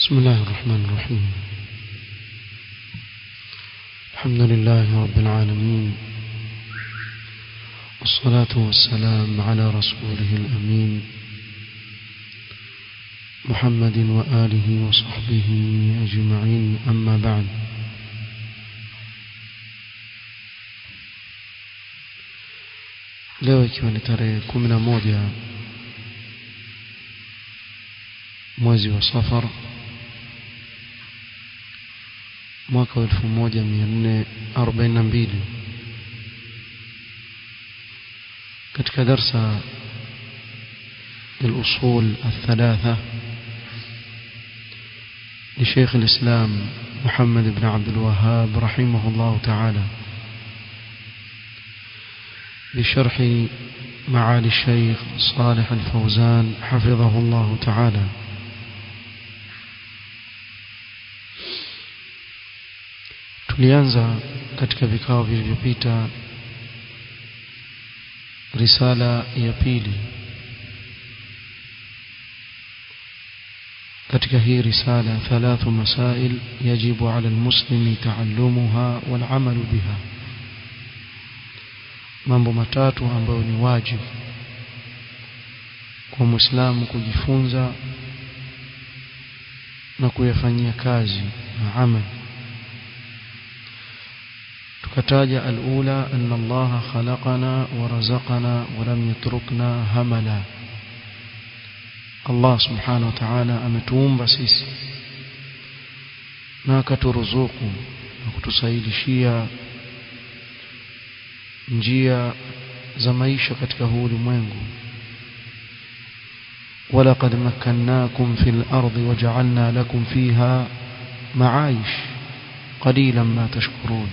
بسم الله الرحمن الرحيم الحمد لله رب العالمين والصلاة والسلام على رسوله الأمين محمد وآله وصحبه أجمعين أما بعد leo ikiwa ni tarehe kumi na moja mwezi wa safar mwaka wa elfu moja mia nne arobaini na mbili katika darsa الأصول الثلاثة لشيخ الإسلام محمد بن عبد الوهاب رحمه الله تعالى بشرح معالي الشيخ صالح الفوزان حفظه الله تعالى tulianza katika vikao vilivyopita risala ya pili katika hii risala thalathu masail yajibu ala almuslimi taallumuha walamalu biha mambo matatu ambayo ni wajibu kwa muislamu kujifunza na kuyafanyia kazi na amali tukataja alula anna allaha khalaqana wa razaqana wa lam yatrukna hamala Allah subhanahu wa ta'ala ametuumba sisi na akaturuzuku na kutusaidishia njia za maisha katika huu ulimwengu ولقد مكناكم في الأرض وجعلنا لكم فيها معايش قليلا ما تشكرون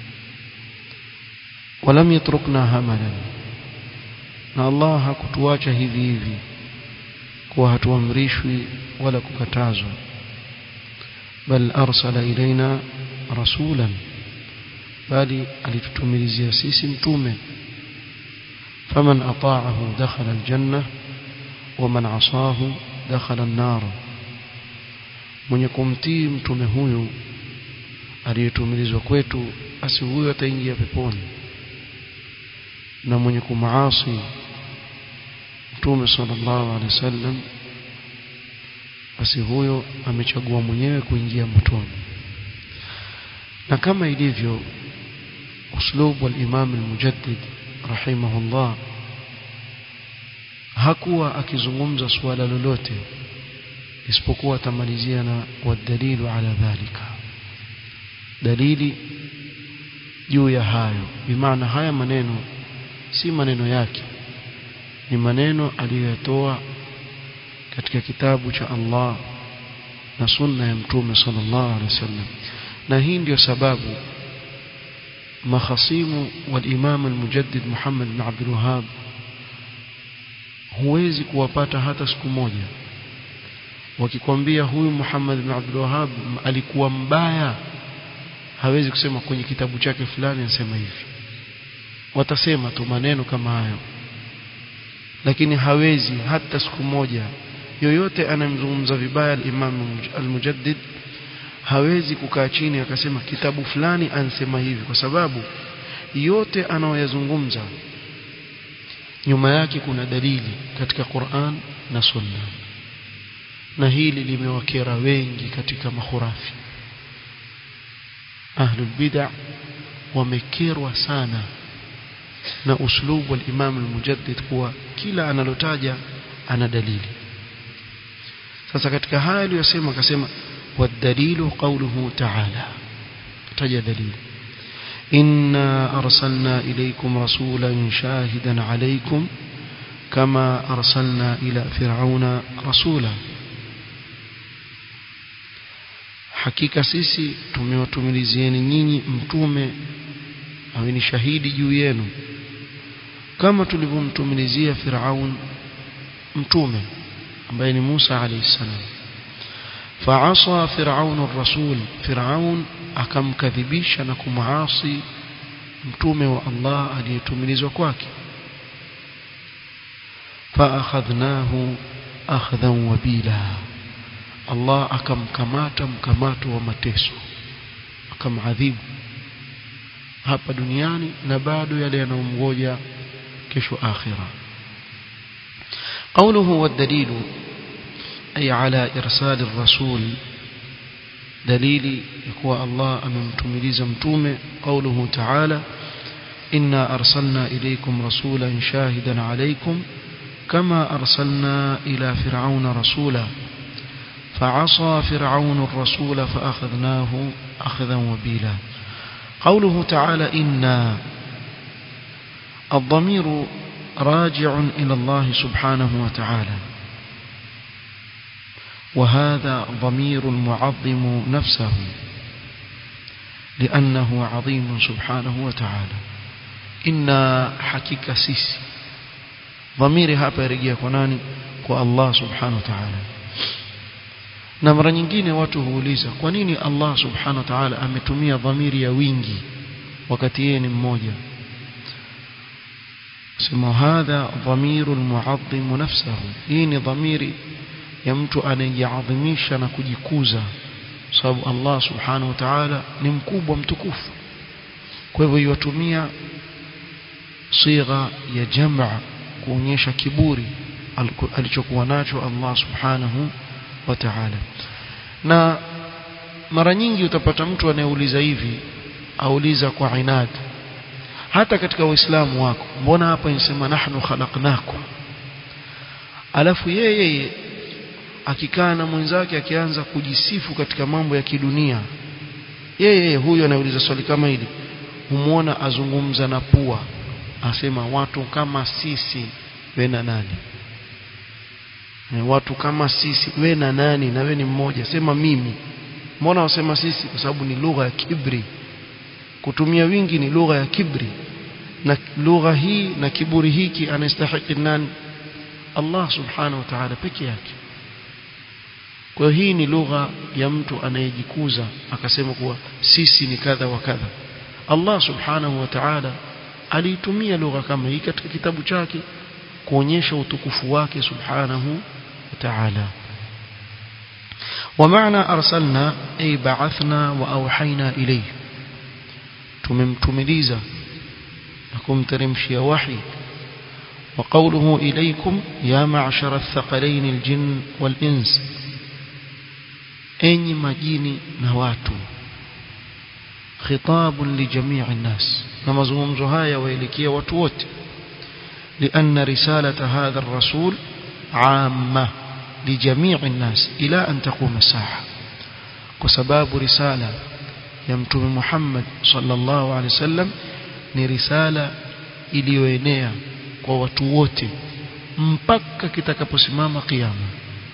ولم يتركنا هملا na Allah hakutuacha hivi hivi kuwa hatuamrishwi wala kukatazwa bal arsala ilaina rasulan bali alitutumilizia sisi mtume faman ata'ahu dakhala aljanna waman asahu dakhala an-nar mwenye kumtii mtume huyu aliyetumilizwa kwetu basi huyo ataingia peponi na mwenye kumaasi mtume sallallahu alaihi wasallam basi huyo amechagua mwenyewe kuingia motoni na kama ilivyo uslub wal-imam al-mujaddid rahimahullah hakuwa akizungumza suala lolote isipokuwa atamalizia na wadalilu ala dhalika dalili juu ya hayo bimaana haya maneno si maneno yake ni maneno aliyoyatoa katika kitabu cha Allah na sunna ya mtume sallallahu alaihi wasallam na hii ndio sababu makhasimu walimam almujaddid Muhammad bin Abdul Wahhab huwezi kuwapata hata siku moja wakikwambia huyu Muhammad bin Abdul Wahhab alikuwa mbaya hawezi kusema kwenye kitabu chake fulani anasema hivi watasema tu maneno kama hayo lakini hawezi hata siku moja yoyote anamzungumza vibaya al-Imam al-Mujaddid hawezi kukaa chini akasema kitabu fulani ansema hivi kwa sababu yote anayoyazungumza nyuma yake kuna dalili katika Qur'an na Sunna na hili limewakera wengi katika mahurafi ahlul bid'ah wamekerwa sana na uslubu wa Imam al-Mujaddid kuwa kila analotaja ana dalili sasa katika haya aliyosema akasema wadalilu qawluhu ta'ala taja dalili inna arsalna ilaykum rasulan shahidan alaykum kama arsalna ila fir'auna rasula hakika sisi tumewatumilizieni nyinyi mtume awe ni shahidi juu yenu kama tulivyomtumilizia Firaun mtume ambaye ni Musa alayhi salam faasa Firaun ar-rasul Firaun akamkadhibisha na kumaasi mtume wa Allah aliyetumilizwa kwake فأخذناه أخذا وبيلا Allah akamkamata mkamato wa mateso akamadhibu hapa duniani na bado yale yanayomgoja kesho akhira قوله والدليل أي على إرسال الرسول دليل يقوى الله أمم تمليز متومة قوله تعالى إنا أرسلنا إليكم رسولا شاهدا عليكم كما أرسلنا إلى فرعون رسولا فعصى فرعون الرسول فأخذناه أخذا وبيلا قوله تعالى إنا الضمير راجع إلى الله سبحانه وتعالى وهذا ضمير معظم نفسه لأنه عظيم سبحانه وتعالى إنا حكيك سيسي ضميري hapa yarejea kwa nani kwa Allah subhanahu wa ta'ala na mara nyingine watu huuliza kwa nini Allah subhanahu wa ta'ala ametumia dhamiri ya wingi wakati yeye ni mmoja sema hadha dhamiru muadhim nafsahu hii ni dhamiri ya mtu anayejiadhimisha na kujikuza sababu Allah subhanahu wa ta'ala ni mkubwa mtukufu kwa hivyo yatumia sigha ya jamaa kuonyesha kiburi alichokuwa nacho Allah subhanahu wa ta'ala na mara nyingi utapata mtu anayeuliza hivi auliza kwa inad hata katika uislamu wako mbona hapa inasema nahnu khalaqnakum alafu yeye akikaa na mwenzake akianza kujisifu katika mambo ya kidunia yeye huyo anauliza swali kama hili humuona azungumza na pua asema watu kama sisi we na nani watu kama sisi we na nani na we ni mmoja sema mimi mbona wasema sisi kwa sababu ni lugha ya kibri kutumia wingi ni lugha ya kibri na lugha hii na kiburi hiki anastahili nani Allah subhanahu wa ta'ala peke yake kwa hii ni lugha ya mtu anayejikuza akasema kuwa sisi ni kadha wa kadha Allah subhanahu wa ta'ala aliitumia lugha kama hii katika kitabu chake kuonyesha utukufu wake subhanahu wa ta'ala ومعنى أرسلنا أي بعثنا وأوحينا إليه tumemtumiliza na kumteremshia wahi وقوله إليكم يا معشر الثقلين الجن والإنس أي مجيني نواتو خطاب لجميع الناس نمزهم زهايا وإلكية وتوت لأن رسالة هذا الرسول عامة لجميع الناس إلى أن تقوم الساعة وسباب رسالة يمتم محمد صلى الله عليه وسلم ni risala iliyoenea kwa watu wote mpaka kitakaposimama kiyama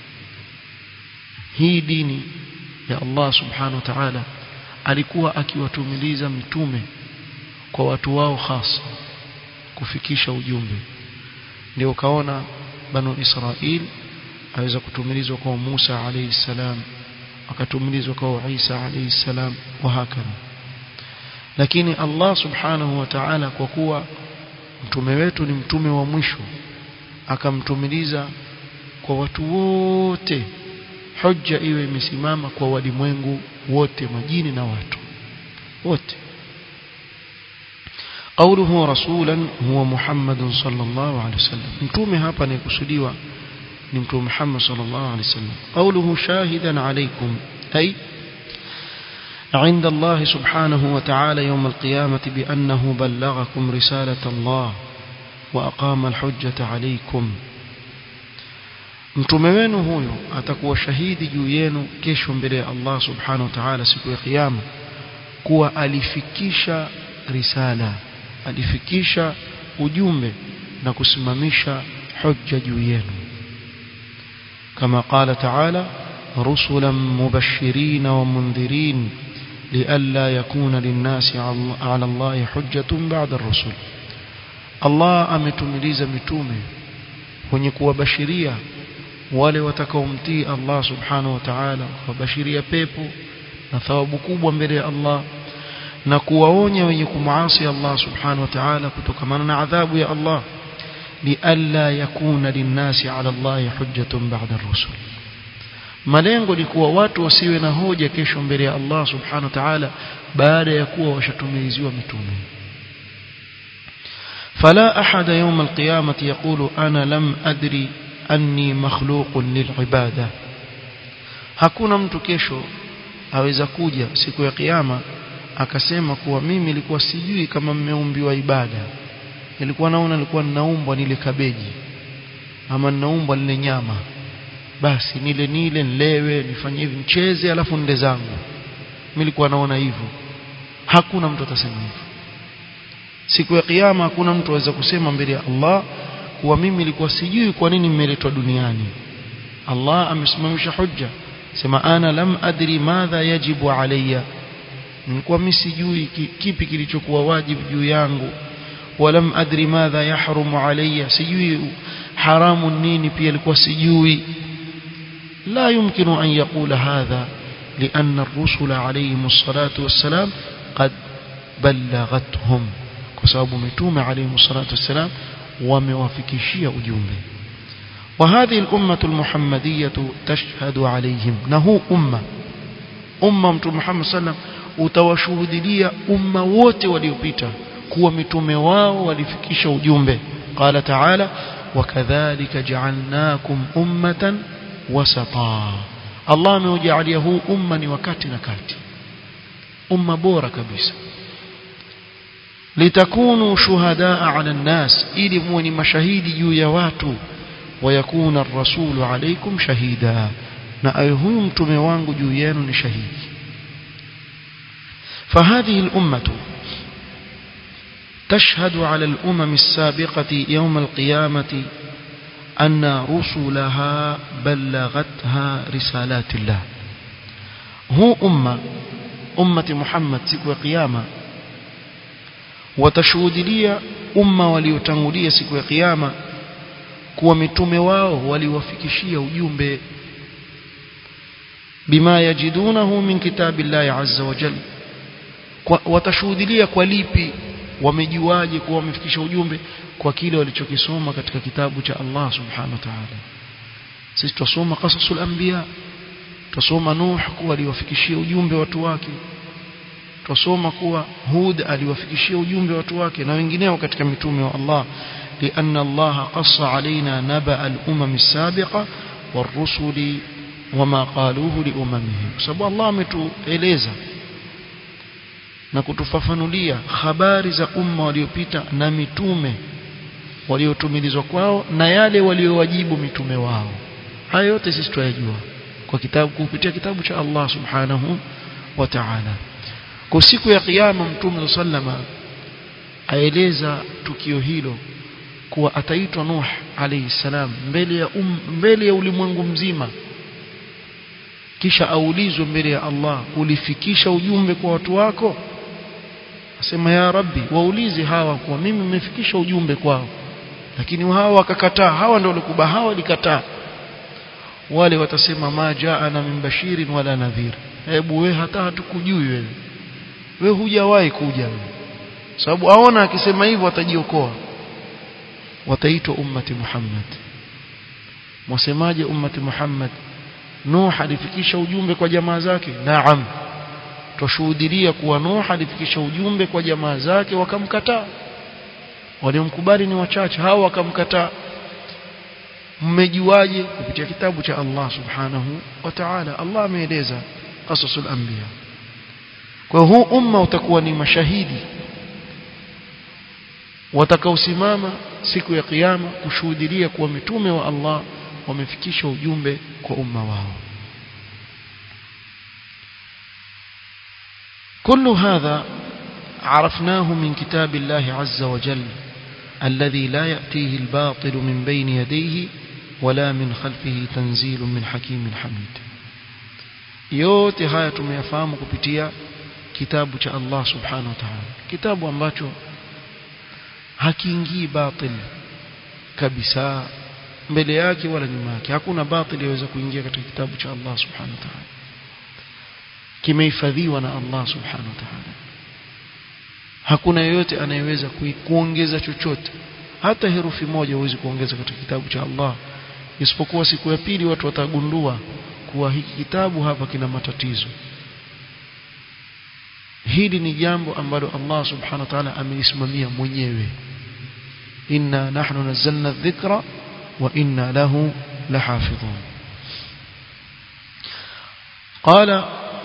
hii dini ya Allah subhanahu wa ta'ala alikuwa akiwatumiliza mitume kwa watu wao hasa kufikisha ujumbe ndio kaona banu Israil aweza kutumilizwa kwa Musa alayhi salam akatumilizwa kwa Isa alayhi salam wa hakana lakini Allah subhanahu wa ta'ala kwa kuwa mtume wetu ni mtume wa mwisho akamtumiliza kwa watu wote hujja iwe imesimama kwa walimwengu wote majini na watu wote قوله رسولا هو محمد صلى الله عليه وسلم متومه hapa anayekusudiwa ni mtume Muhammad sallallahu alaihi wasallam قوله شاهدا عليكم أي عند الله سبحانه وتعالى يوم القيامة بأنه بلغكم رسالة الله وأقام الحجة عليكم mtume wenu huyo atakuwa shahidi juu yenu kesho mbele ya Allah subhanahu wa ta'ala siku ya kiyama kuwa alifikisha risala alifikisha ujumbe na kusimamisha hujja juu yenu kama qala ta'ala rusulan mubashirin wa mundhirin لئلا يكون للناس على الله حجة بعد الرسل الله ametumiliza mitume wenye kuwabashiria wale watakaomtii Allah subhanahu wa ta'ala kuwabashiria pepo na thawabu kubwa mbele ya Allah na kuwaonya wenye kumuasi Allah subhanahu wa ta'ala kutokana na adhabu ya Allah lialla yakuna linnasi ala Allah hujjatun ba'da ar-rusul malengo ni kuwa watu wasiwe na hoja kesho mbele ya Allah subhanahu wa ta'ala baada ya kuwa washatumiziwa mitume فلا أحد يوم القيامة يقول أنا لم أدري أني مخلوق للعبادة hakuna mtu kesho aweza kuja siku ya kiyama akasema kuwa mimi nilikuwa sijui kama mmeumbiwa ibada nilikuwa naona nilikuwa ninaumbwa nile kabeji ama ninaumbwa nile nyama basi nile nile nilewe nifanye hivi mcheze alafu nile zangu mimi nilikuwa naona hivyo hakuna mtu atasema hivyo siku ya kiyama hakuna mtu aweza kusema mbele ya Allah kuwa mimi nilikuwa sijui kwa nini nimeletwa duniani Allah amesimamisha hujja sema ana lam adri madha yajibu alayya nilikuwa mimi sijui kipi kilichokuwa wajibu juu yangu walam adri madha yahrumu alayya sijui haramu nini pia ilikuwa sijui لا يمكن أن يقول هذا لأن الرسل عليهم الصلاة والسلام قد بلغتهم كسبب متوم عليهم الصلاة والسلام وموافكشية أجوبه وهذه الأمة المحمدية تشهد عليهم نهو أمة أمة محمد صلى الله عليه وسلم utawashuhudilia umma wote waliopita kuwa mitume wao walifikisha ujumbe qala taala wakadhalika ja'alnakum ummatan wasata Allah ameujalia huu umma ni wakati na kati umma bora kabisa litakunu shuhadaa ala nnas ili muwe ni mashahidi juu ya watu wayakuna ar-rasulu alaykum shahida na awe huyu mtume wangu juu yenu ni shahidi فهذه الأمة تشهد على الأمم السابقة يوم القيامة أن رسلها بلغتها رسالات الله هو أمة أمة محمد سكوى قيامة وتشهد لي أمة وليتنغلية سكوى قيامة kuwa mitume wao waliwafikishia ujumbe bima yajidunahu min kitabillahi azza wa jalla watashuhudilia kwa lipi wamejuaje kuwa wamefikisha ujumbe kwa kile walichokisoma katika kitabu cha Allah subhanahu wa ta'ala sisi tusoma qasasul anbiya tusoma Nuh kuwa aliwafikishia ujumbe watu wake tusoma kuwa Hud aliwafikishia ujumbe watu wake na wengineo katika mitume wa Allah لأن الله قص علينا نبأ الأمم السابقة والرسل وما قالوه لأممهم سبب الله ametueleza na kutufafanulia habari za umma waliopita na mitume waliotumilizwa kwao na yale waliowajibu mitume wao haya yote sisi tunayajua kwa kitabu kupitia kitabu cha Allah subhanahu wa ta'ala kwa siku ya kiyama mtume sallama aeleza tukio hilo kuwa ataitwa Nuh alayhi salam mbele ya um, mbele ya ulimwengu mzima kisha aulizwe mbele ya Allah ulifikisha ujumbe kwa watu wako asema ya rabbi waulize hawa kwa mimi nimefikisha ujumbe kwao lakini hawa wakakataa hawa ndio walikuba hawa walikataa wale watasema ma jaana min bashirin wala nadhir hebu we hata hatukujui wewe wewe hujawahi kuja wewe sababu aona akisema hivyo atajiokoa wataitwa ummati Muhammad mwasemaje ummati Muhammad Nuh alifikisha ujumbe kwa jamaa zake naam twashuhudilia kuwa Nuh alifikisha ujumbe kwa jamaa zake wakamkataa waliomkubali ni wachache hao wakamkataa mmejuaje kupitia kitabu cha Allah subhanahu wa ta'ala Allah ameeleza qasasul anbiya kwa huu umma utakuwa ni mashahidi watakaosimama siku ya kiyama kushuhudilia kuwa mitume wa Allah wamefikisha ujumbe kwa umma wao كل هذا عرفناه من كتاب الله عز وجل الذي لا يأتيه الباطل من بين يديه ولا من خلفه تنزيل من حكيم حميد yote haya tumeyafahamu kupitia kitabu cha Allah subhanahu wa ta'ala kitabu ambacho hakiingii batil kabisa mbele yake wala nyuma yake hakuna batil yaweza kuingia katika kitabu cha Allah subhanahu wa ta'ala kimehifadhiwa na Allah subhanahu wa ta'ala hakuna yeyote anayeweza kuongeza chochote hata herufi moja huwezi kuongeza katika kitabu cha Allah isipokuwa siku ya pili watu watagundua kuwa hiki kitabu hapa kina matatizo hili ni jambo ambalo Allah subhanahu wa ta'ala amelisimamia mwenyewe inna nahnu nazzalna dhikra wa inna lahu lahafidhun قال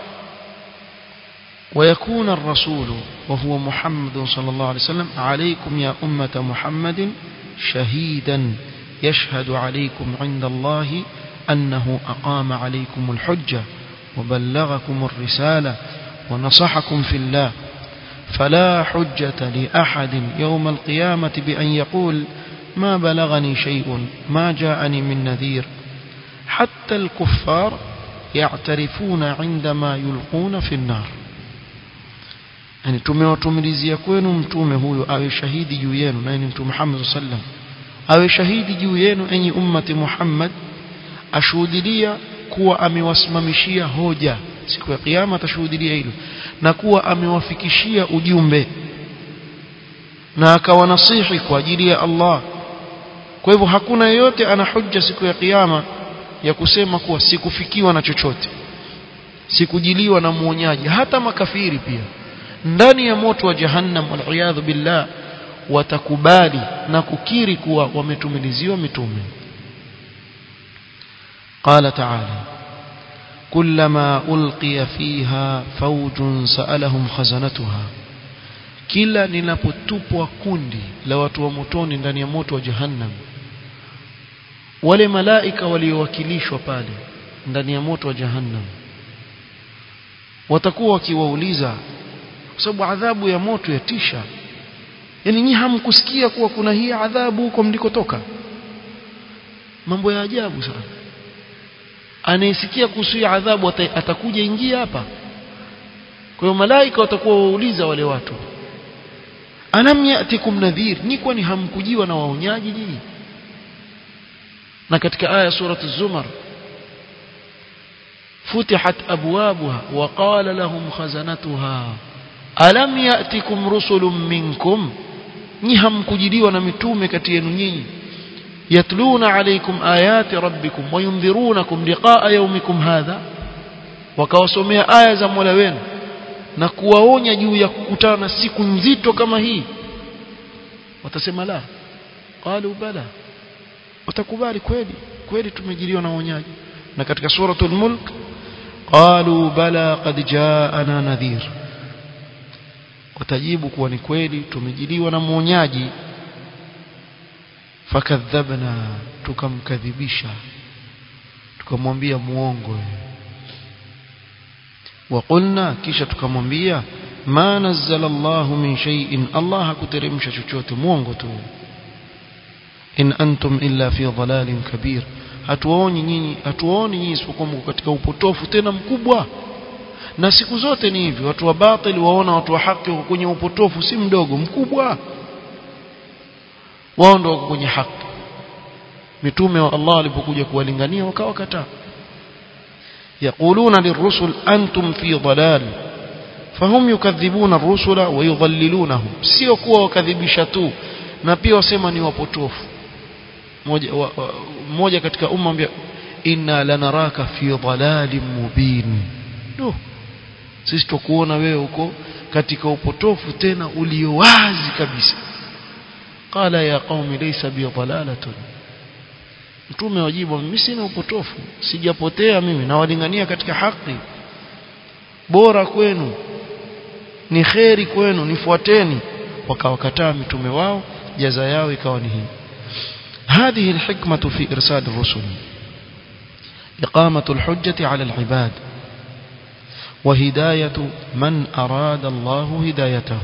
ويكون الرسول وهو محمد صلى الله عليه وسلم عليكم يا أمة محمد شهيدا يشهد عليكم عند الله أنه أقام عليكم الحجة وبلغكم الرسالة ونصحكم في الله فلا حجة لأحد يوم القيامة بأن يقول ما بلغني شيء ما جاءني من نذير حتى الكفار يعترفون عندما يلقون في النار yani tumewatumilizia kwenu mtume huyo awe shahidi juu yenu naye ni mtume Muhammad sallam awe shahidi juu yenu enyi ummati Muhammad ashuhudilia kuwa amewasimamishia hoja siku ya kiyama atashuhudilia hilo na kuwa amewafikishia ujumbe na akawanasihi kwa ajili ya Allah kwa hivyo hakuna yeyote ana hujja siku ya kiyama ya kusema kuwa sikufikiwa na chochote sikujiliwa na muonyaji hata makafiri pia ndani ya moto wa jahannam waliyadhu billah watakubali na kukiri kuwa wametumiliziwa mitume قال تعالى كلما ألقي فيها فوج سألهم خزنتها kila linapotupwa kundi la watu wa motoni ndani ya moto wa jahannam wale malaika waliowakilishwa pale ndani ya moto wa jahannam watakuwa wakiwauliza kwa sababu adhabu ya moto yatisha yani nyinyi hamkusikia kuwa kuna hii adhabu huko mlikotoka mambo ya ajabu sana anayesikia kuhusu hii adhabu atakuja ingia hapa kwa hiyo malaika watakuwa wauliza wale watu alam yatikum nadhir ni kwani hamkujiwa na waonyaji nyinyi na katika aya surat az-zumar futihat abwabuha wa qala lahum khazanatuha alam yatikum rusulun minkum ni hamkujiliwa na mitume kati yenu nyinyi yatluna alaykum ayati rabbikum wa yundhirunakum liqa'a yawmikum hadha wakawasomea aya za Mola wenu na kuwaonya juu ya kukutana na siku nzito kama hii watasema la qalu bala watakubali kweli kweli tumejiliwa na uonyaji na katika suratul mulk qalu bala qad jaana nadhir watajibu kuwa ni kweli tumejiliwa na muonyaji fakadhabna tukamkadhibisha tukamwambia muongo وقلنا kisha tukamwambia ma nazzala Allah min shay'in Allah hakuteremsha chochote muongo tu in antum illa fi dhalalin kabir hatuoni nyinyi hatuoni nyinyi isipokuwa mko katika upotofu tena mkubwa na siku zote ni hivi watu wa batili waona watu wa haki wako kwenye upotofu si mdogo mkubwa wao ndio wako kwenye haki mitume wa Allah walipokuja kuwalingania wakawakataa يقولون للرسل أنتم في ضلال فهم يكذبون الرسل ويضللونهم sio kuwa wakadhibisha tu na pia wasema ni wapotofu mmoja mmoja katika umma ambia inna lanaraka fi dhalalin mubin no sisi tukuona wewe huko katika upotofu tena ulio wazi kabisa qala ya qaumi laysa bi dhalalatun mtume wajibu mimi sina upotofu sijapotea mimi nawalingania katika haki bora kwenu ni kheri kwenu nifuateni wakawakataa mitume wao jaza yao ikawa ni hii هذه الحكمة في إرسال الرسل إقامة الحجة على العباد وهداية من أراد الله هدايته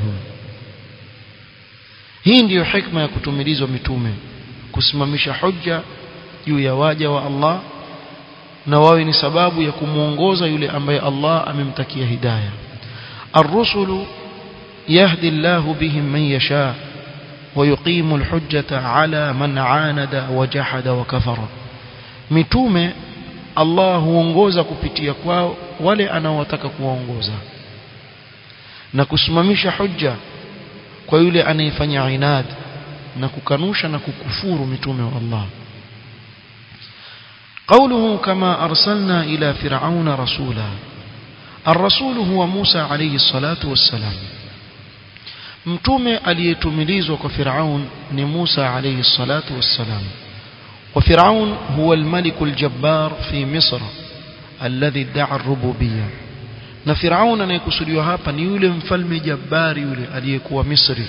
hii ndiyo hikma ya kutumilizwa mitume kusimamisha hujja juu ya waja wa Allah na wawe ni sababu ya kumuongoza yule ambaye Allah amemtakia hidayah الرسل يهدي الله بهم من يشاء ويقيم الحجة على من عاند وجحد وكفر mitume Allah huongoza kupitia kwao wale anaowataka kuwaongoza na kusimamisha hujja kwa yule anayefanya inad na kukanusha na kukufuru mitume wa Allah قوله كما أرسلنا إلى فرعون رسولا الرسول هو موسى عليه الصلاة والسلام mtume aliyetumilizwa kwa Firaun ni Musa alayhi salatu wassalam wa Firaun huwa al-malik al-jabbar fi Misr alladhi idda'a ar-rububiyyah na Firaun anayekusudiwa hapa ni yule mfalme jabbari yule aliyekuwa Misri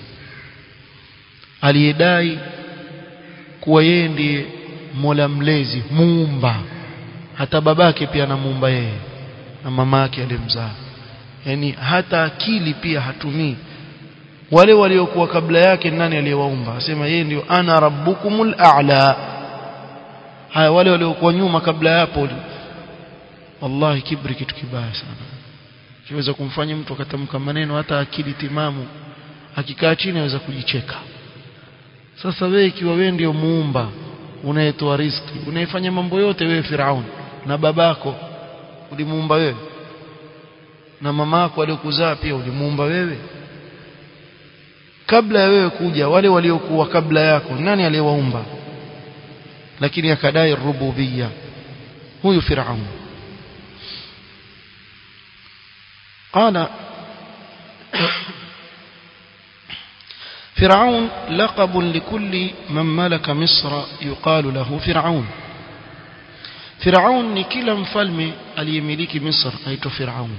aliyedai kuwa yeye ndiye Mola mlezi muumba hata babake pia anamuumba yeye na mama yake aliyemzaa yani hata akili pia hatumii wale waliokuwa kabla yake nani aliyewaumba asema yeye ndio ana rabbukumul a'la haya wale waliokuwa nyuma kabla yapo wallahi kibri kitu kibaya sana kiweza kumfanya mtu akatamka maneno hata akili timamu akikaa chini aweza kujicheka sasa wewe ikiwa wewe ndio muumba unayetoa riziki unayefanya mambo yote wewe Firaun na babako ulimuumba wewe na mamako aliyokuzaa pia ulimuumba wewe kabla ya wewe kuja wale waliokuwa kabla yako nani aliyewaumba lakini akadai rububia huyu Firaun قال فرعون لقب لكل من ملك مصر يقال له فرعون فرعون ni kila mfalme aliyemiliki Misr aitwa Firaun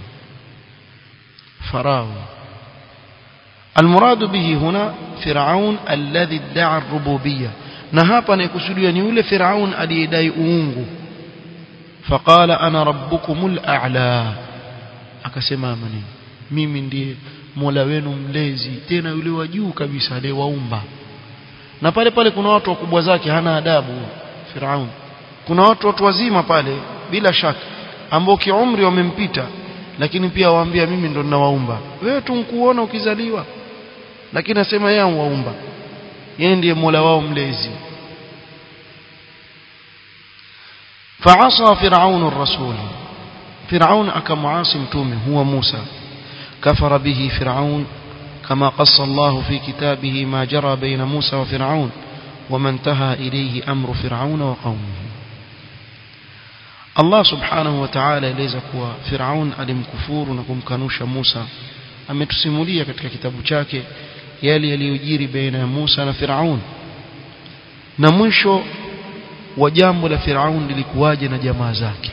Farao المراد به هنا فرعون الذي ادعى الربوبيه na hapa anayekusudiwa ni yule Firaun aliyedai uungu faqala ana rabbukumul a'la akasema maneno mimi ndiye Mola wenu mlezi tena yule wa juu kabisa aliyewaumba na pale pale kuna watu wakubwa zake hana adabu Firaun kuna watu watu wazima pale bila shaka ambao kiumri wamempita lakini pia waambia mimi ndo ninawaumba wewe tu nkuona ukizaliwa lakini nasema yeye waumba yeye ndiye Mola wao mlezi فعصى فرعون الرسول فرعون أكمعاصي متومه هو موسى كفر به فرعون كما قص الله في كتابه ما جرى بين موسى وفرعون وما انتهى إليه أمر فرعون وقومه الله سبحانه وتعالى eleza kuwa Firaun alimkufuru na kumkanusha Musa ametusimulia katika kitabu chake yale yaliyojiri baina ya Musa na Firaun na mwisho wa jambo la Firaun lilikuwaje na jamaa zake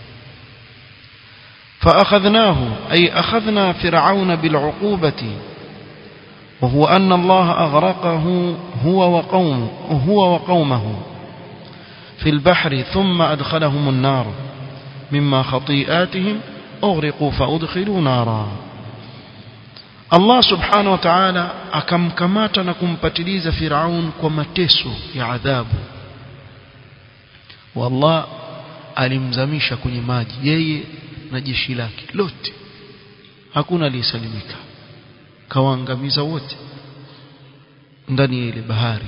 فأخذناه أي أخذنا فرعون بالعقوبة وهو أن الله أغرقه هو وقومه هو وقومه في البحر ثم أدخلهم النار مما خطيئاتهم أغرقوا فأدخلوا نارا الله سبحانه وتعالى akamkamata na kumpatiliza Firaun kwa mateso ya adhabu wallah alimzamisha kwenye maji yeye na jeshi lake lote hakuna aliyesalimika kawaangamiza wote ndani ya ile bahari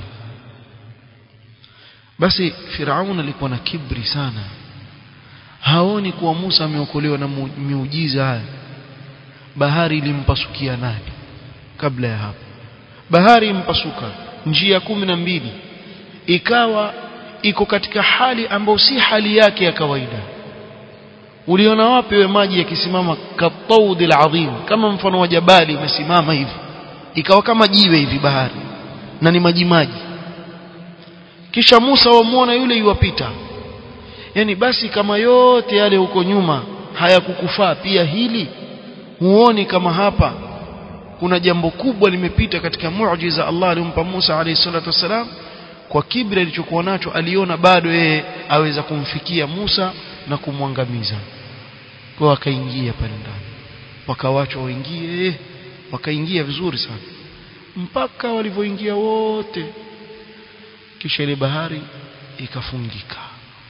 basi Firaun alikuwa na kibri sana haoni kuwa Musa ameokolewa na miujiza haya bahari ilimpasukia nani kabla ya hapo bahari impasuka njia kumi na mbili ikawa iko katika hali ambayo si hali yake ya kawaida uliona wapi we maji yakisimama kataudi alazim kama mfano wa jabali imesimama hivi ikawa kama jiwe hivi bahari na ni maji maji kisha Musa wamuona yule yuwapita yani basi kama yote yale huko nyuma hayakukufaa pia hili huoni kama hapa kuna jambo kubwa limepita katika muujiza Allah alimpa Musa alayhi salatu wasalam kwa kibri alichokuwa nacho aliona bado yeye aweza kumfikia Musa na kumwangamiza kwa akaingia pale ndani wakawachwa waingie wakaingia vizuri sana mpaka walivyoingia wote kisha ile bahari ikafungika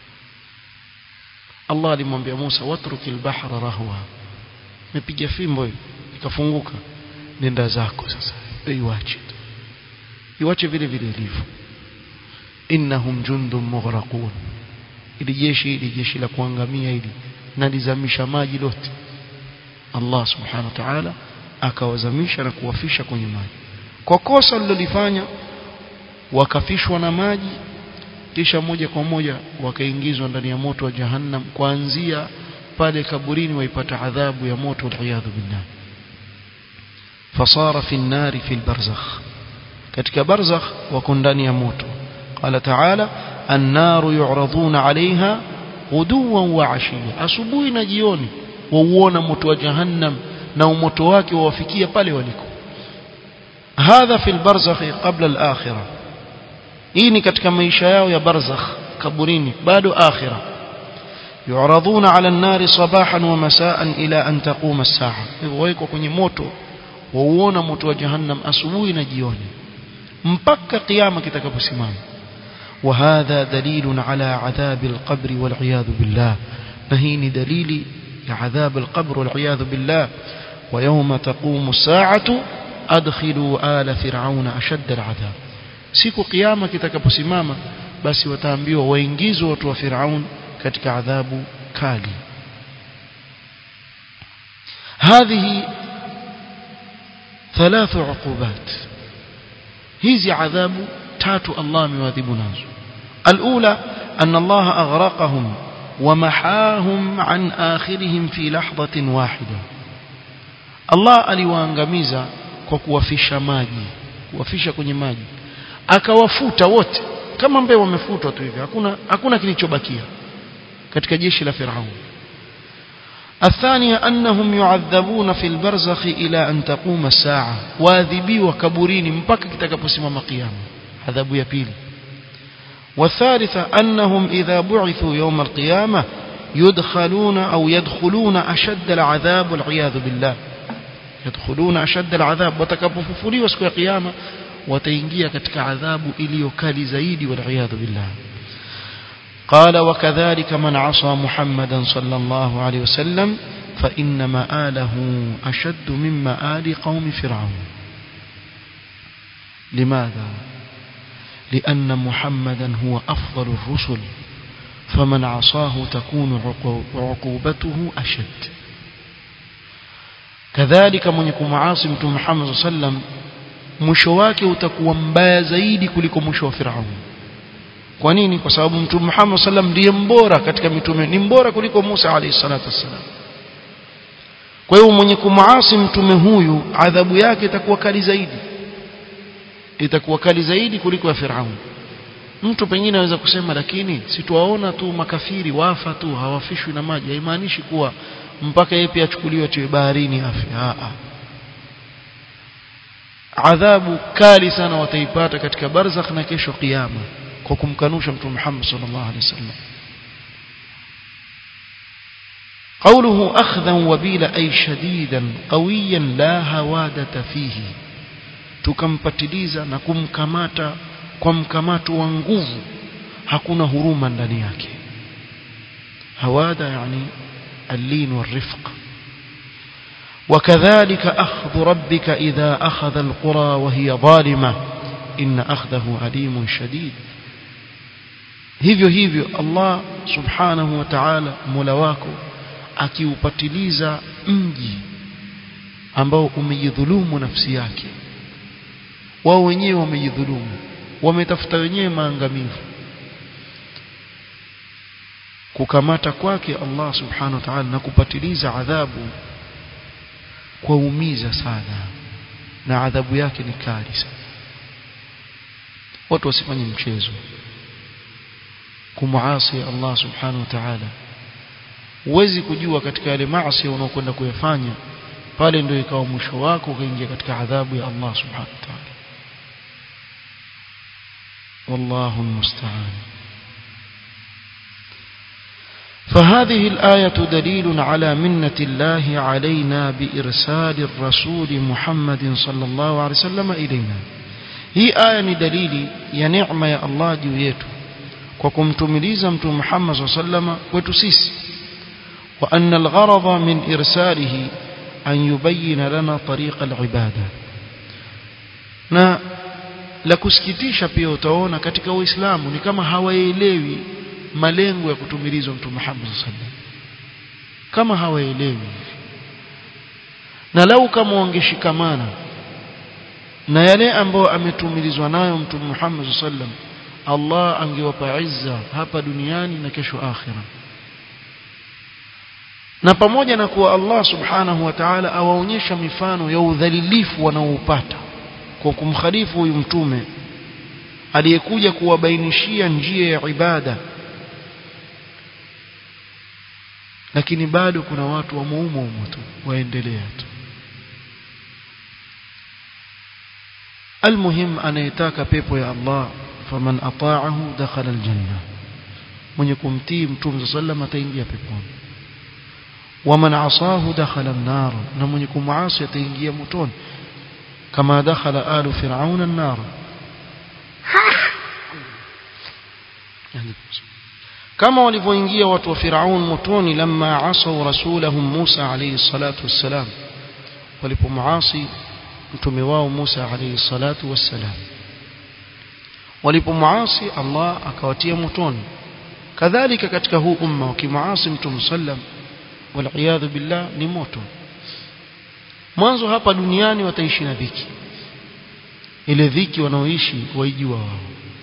Allah alimwambia Musa watrukil bahra rahwa mepiga fimbo ikafunguka nenda zako sasa iwache iwache vile vile ilivyo innahum jundun mughraqun ili jeshi ili jeshi la kuangamia ili nalizamisha maji lote Allah subhanahu wa ta'ala akawazamisha na kuwafisha kwenye maji kwa kosa lilolifanya wakafishwa na maji kisha moja kwa moja wakaingizwa ndani ya moto wa jahannam kuanzia pale kaburini waipata adhabu ya moto waliyadhu billah fasara fi nnari fi lbarzakh katika barzakh wako ndani ya moto qala taala annaru yuraduna alaiha ghuduwan wa ashiya asubuhi na jioni wauona moto wa jahannam na umoto wake wawafikia pale waliko hadha fi lbarzakh qabla alakhirah hii ni katika maisha yao ya barzakh kaburini bado akhirah يعرضون على النار صباحا ومساء إلى أن تقوم الساعة ويكو kwenye moto wauona moto wa jahannam asubuhi na jioni mpaka kiyama kitakaposimama وهذا دليل على عذاب القبر والعياذ بالله نهين دليل عذاب القبر والعياذ بالله ويوم تقوم الساعة أدخلوا آل فرعون أشد العذاب siku kiyama kitakaposimama basi wataambiwa waingizwe watu wa Firaun katika adhabu kali هذه ثلاث عقوبات hizi adhabu tatu Allah amewadhibu nazo الأولى أن الله أغرقهم ومحاهم عن آخرهم في لحظة واحدة الله aliwaangamiza kwa kuwafisha maji kuwafisha kwenye maji akawafuta wote kama mbeo wamefutwa tu hivi hakuna hakuna kilichobakia katika jeshi la Firaun الثانية أنهم يعذبون في البرزخ إلى أن تقوم الساعة واذبيوا كبرين مبكى كتكبسم قيامة عذاب يبيل والثالثة أنهم إذا بعثوا يوم القيامة يدخلون أو يدخلون أشد العذاب والعياذ بالله يدخلون أشد العذاب وتكبففلي وسكوا قيامة وتينجي كتك عذاب إليو كالي زيدي والعياذ بالله قال وكذلك من عصى محمدا صلى الله عليه وسلم فإن مآله أشد من مآل قوم فرعون لماذا؟ لأن محمدا هو أفضل الرسل فمن عصاه تكون عقوبته أشد كذلك من يكون معاصم محمد صلى الله عليه وسلم mwisho wake utakuwa mbaya zaidi kuliko mwisho wa Firaun kwa nini kwa sababu mtume Muhammad sallam ndiye mbora katika mitume ni mbora kuliko Musa alayhi salatu wassalam kwa hiyo mwenye kumuasi mtume huyu adhabu yake itakuwa kali zaidi itakuwa kali zaidi kuliko ya Firaun mtu pengine anaweza kusema lakini situaona tu makafiri wafa tu hawafishwi na maji haimaanishi kuwa mpaka yeye pia achukuliwe tu baharini afi a adhabu kali sana wataipata katika barzakh na kesho kiyama kwa kumkanusha mtume Muhammad sallallahu alaihi wasallam قوله أخذا وبيلا أي شديدا قويا لا هوادة فيه tukampatiliza na kumkamata kwa mkamato wa nguvu hakuna huruma ndani yake hawada yani اللين والرفق وكذلك أخذ ربك إذا أخذ القرى وهي ظالمة إن أخذه أليم شديد hivyo hivyo Allah subhanahu wa ta'ala mola wako akiupatiliza mji ambao umejidhulumu nafsi yake wao wenyewe wamejidhulumu wametafuta wenyewe maangamivu kukamata kwake Allah subhanahu wa ta'ala na kupatiliza adhabu kwa umiza sana na adhabu yake ni kali sana watu wasifanye mchezo kumuasi Allah subhanahu wa ta'ala huwezi kujua katika yale maasi unaokwenda kuyafanya pale ndio ikawa mwisho wako ukaingia katika adhabu ya Allah subhanahu wa ta'ala والله المستعان فهذه الآية دليل على منة الله علينا بإرسال الرسول محمد صلى الله عليه وسلم إلينا هي آية دليل يا نعمة يا الله جويته وكمتمليزا متو محمد صلى الله عليه وسلم وتسيس وأن الغرض من إرساله أن يبين لنا طريق العبادة na la kusikitisha pia utaona katika uislamu ni kama hawaelewi malengo ya kutumilizwa mtume Muhammad sallallahu kama hawaelewi na lau kama wangeshikamana na yale ambayo ametumilizwa nayo mtume Muhammad sallallahu Allah angewapa izza hapa duniani na kesho akhira na pamoja na kuwa Allah subhanahu wa ta'ala awaonyesha mifano ya udhalilifu wanaoupata kwa kumkhalifu huyu mtume aliyekuja kuwabainishia njia ya ibada lakini bado kuna watu wa muumo umo tu waendelea tu almuhim anayetaka pepo ya Allah faman ata'ahu dakhala aljanna mwenye kumtii mtume sallam ataingia peponi waman asahu dakhala an-nar na mwenye kumuasi ataingia motoni kama dakhala alu fir'auna an-nar kama walivyoingia watu wa Firaun motoni lamma asau rasulahum Musa alayhi salatu wassalam walipomuasi mtume wao Musa alayhi salatu wassalam walipomuasi Allah akawatia motoni kadhalika katika huu umma wakimuasi mtume sallam wal billah ni moto mwanzo hapa duniani wataishi na dhiki ile dhiki wanaoishi waijua wao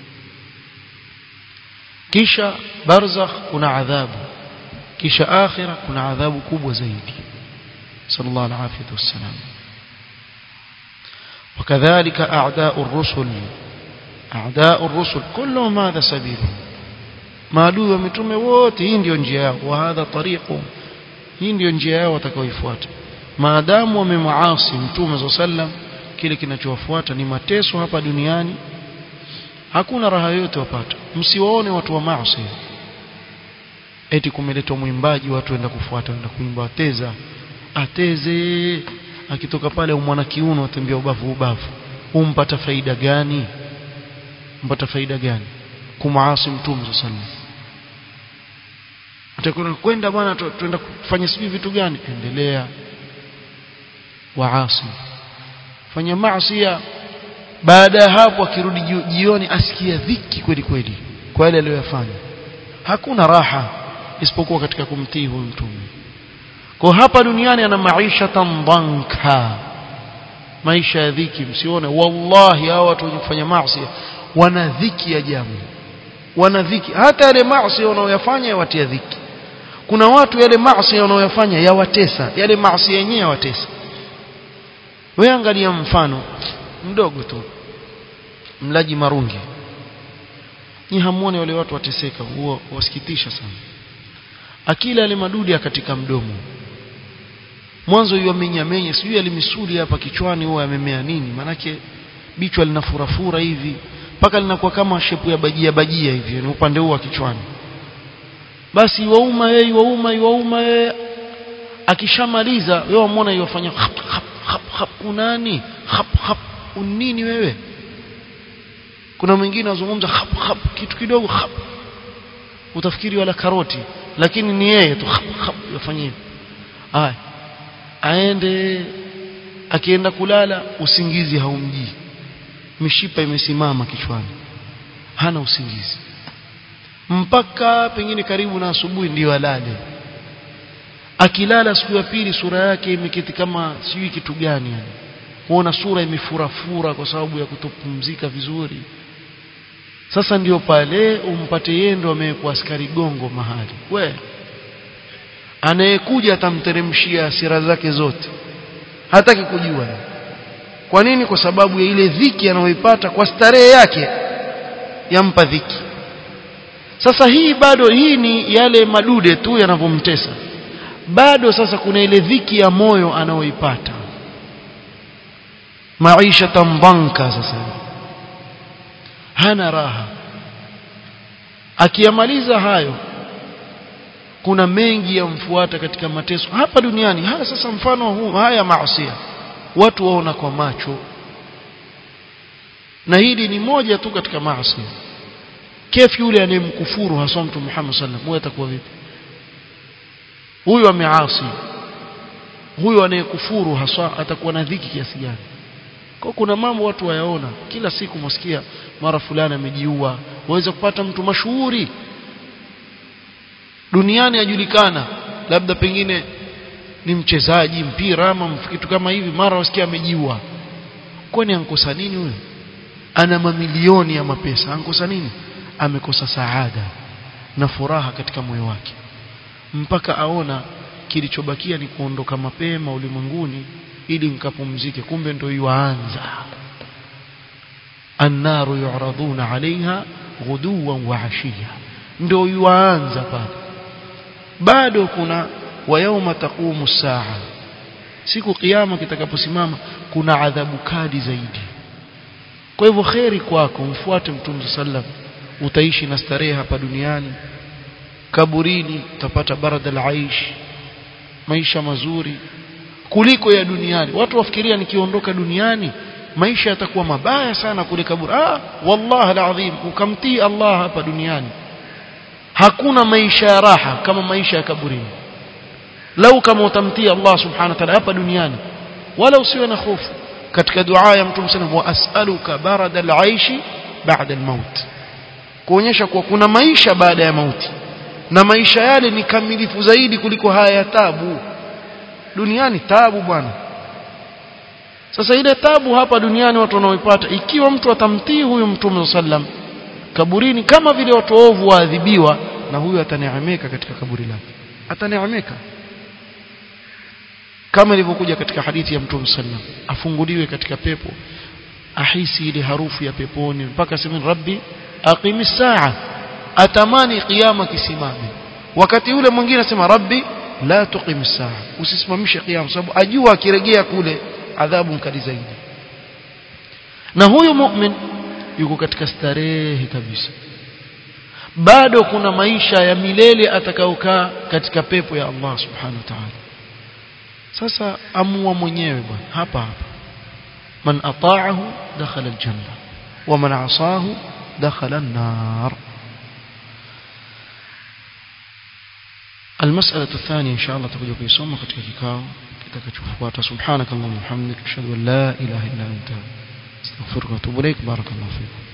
kisha barzakh kuna adhabu kisha akhira kuna adhabu kubwa zaidi sallallahu alaihi wasallam وكذلك أعداء الرسل أعداء الرسل كلهم هذا سبيلهم maadui wa mitume wote hii ndio njia yao wa hadha tariqu hii ndio njia yao watakaoifuata maadamu wamemwasi mtume sallam kile kinachowafuata ni mateso hapa duniani hakuna raha yote wapata msiwaone watu wa maasi eti kumeletwa mwimbaji watu waenda kufuata waenda kuimba ateza ateze akitoka pale umwana kiuno atembea ubavu ubavu umpata faida gani mpata faida gani kumaasi mtume sallallahu utakwenda kwenda bwana tuenda kufanya sijui vitu gani endelea waasi fanya maasi baada ya hapo akirudi jioni asikia dhiki kweli kweli kwa yale aliyofanya hakuna raha isipokuwa katika kumtii huyu mtume kwa hapa duniani ana maisha tambanka maisha ya dhiki msione wallahi hao watu wenye kufanya maasi wana dhiki ya jamu wana dhiki hata yale maasi wanaoyafanya yawatia dhiki kuna watu yale maasi wanaoyafanya yawatesa yale maasi yenyewe yawatesa wewe angalia mfano mdogo tu mlaji marungi ni hamuone wale watu wateseka huo wasikitisha sana akila yale madudi katika mdomo mwanzo hiyo amenyamenya sijui alimisuli hapa kichwani huwa amemea nini manake bichwa linafurafura hivi mpaka linakuwa kama shepu ya bajia bajia hivi ni upande huu wa kichwani basi wauma yeye wauma wauma yeye akishamaliza wewe wamuona yofanya hap hap hap hap unani hap hap unini wewe kuna mwingine azungumza hap hap kitu kidogo hap utafikiri wala karoti lakini ni yeye tu hap hap yafanyie haya aende akienda kulala usingizi haumjii mishipa imesimama kichwani hana usingizi mpaka pengine karibu na asubuhi ndio alale akilala siku ya pili sura yake imeketi kama sijui kitu gani yani kuona sura imefurafura kwa sababu ya kutopumzika vizuri sasa ndio pale umpate yeye ndo amewekwa askari gongo mahali we anayekuja atamteremshia hasira zake zote hataki kujua kwa nini kwa sababu ya ile dhiki anayoipata kwa starehe yake yampa dhiki sasa hii bado hii ni yale madude tu yanavyomtesa bado sasa kuna ile dhiki ya moyo anayoipata maisha tambanka sasa hana raha akiyamaliza hayo kuna mengi yamfuata katika mateso hapa duniani haya sasa mfano huu haya maasi watu waona kwa macho na hili ni moja tu katika maasi kefu yule anayemkufuru hasa mtu Muhammad sallallahu alaihi wasallam atakuwa vipi huyu ameasi huyu anayekufuru hasa atakuwa na dhiki kiasi gani kwa kuna mambo watu wayaona kila siku msikia mara fulani amejiua waweza kupata mtu mashuhuri duniani ajulikana labda pengine ni mchezaji mpira ama kitu kama hivi mara wasikia amejiua kwani ankosa nini huyo ana mamilioni ya mapesa ankosa nini amekosa saada na furaha katika moyo wake mpaka aona kilichobakia ni kuondoka mapema ulimwenguni ili nikapumzike kumbe ndio yuanza annaru yuraduna alaiha ghuduwan wa ashiya ndio yuanza pale bado kuna wa yauma taqumu saa siku kiyama kitakaposimama kuna adhabu kali zaidi kwa hivyo kheri kwako mfuate mtume sallam utaishi na starehe hapa duniani kaburini utapata barada al-aish maisha mazuri kuliko ya duniani watu wafikiria nikiondoka duniani maisha yatakuwa mabaya sana kule kaburi ah wallahi alazim ukamtii Allah hapa duniani hakuna maisha ya raha kama maisha ya kaburini lau kama utamtii Allah subhanahu wa ta'ala hapa duniani wala usiwe na hofu katika dua ya mtume sallallahu wa as'aluka barada al-aishi ba'da al-maut kuonyesha kuwa kuna maisha baada ya mauti na maisha yale ni kamilifu zaidi kuliko haya ya tabu duniani tabu bwana sasa ile tabu hapa duniani watu wanaoipata ikiwa mtu atamtii huyu mtume sallam kaburini kama vile watu ovu waadhibiwa na huyu ataneemeka katika kaburi lake ataneemeka kama ilivyokuja katika hadithi ya mtume sallam afunguliwe katika pepo ahisi ile harufu ya peponi mpaka sema rabbi aqimis saa atamani kiyama kisimame wakati ule mwingine anasema rabbi la tuqim saa usisimamishe kiyama sababu ajua akirejea kule adhabu mkali zaidi na huyu mu'min yuko katika starehe kabisa bado kuna maisha ya milele atakaokaa katika pepo ya Allah subhanahu wa ta'ala sasa amua mwenyewe bwana hapa hapa man ata'ahu dakhala aljanna wa man 'asahu dakhala an-nar المسألة الثانية إن شاء الله تقول في صوم katika kikao kitakachofuata subhanakallahumma wa bihamdika ashhadu an la ilaha illa anta astaghfiruka wa atubu ilaik barakallahu fiik